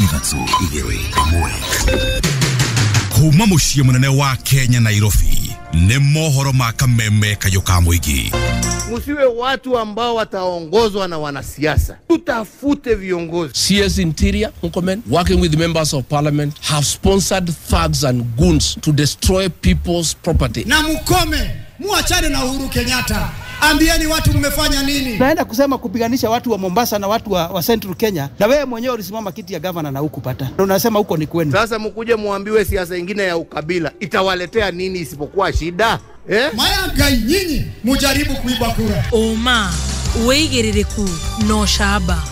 ithatũ igĩrĩ ĩmwe kuma mũciĩ mũnene wa kenya nairobi nĩ mohoro ma kameme kayũ ka mũingĩ Msiwe watu ambao wataongozwa na wanasiasa, tutafute viongozi. CS Interior, Mkomen, working with members of parliament, have sponsored thugs and goons to destroy people's property. na mkome, muachane na Uhuru Kenyatta. Ambieni watu mmefanya nini? naenda kusema kupiganisha watu wa Mombasa na watu wa, wa Central Kenya, na wewe mwenyewe ulisimama kiti ya gavana na hukupata, na unasema huko ni kwenu. Sasa mkuje muambiwe siasa ingine ya ukabila itawaletea nini isipokuwa shida eh? Mayangai nyinyi mujaribu kuiba kura. ũma wĩigĩrĩrĩku na ũcamba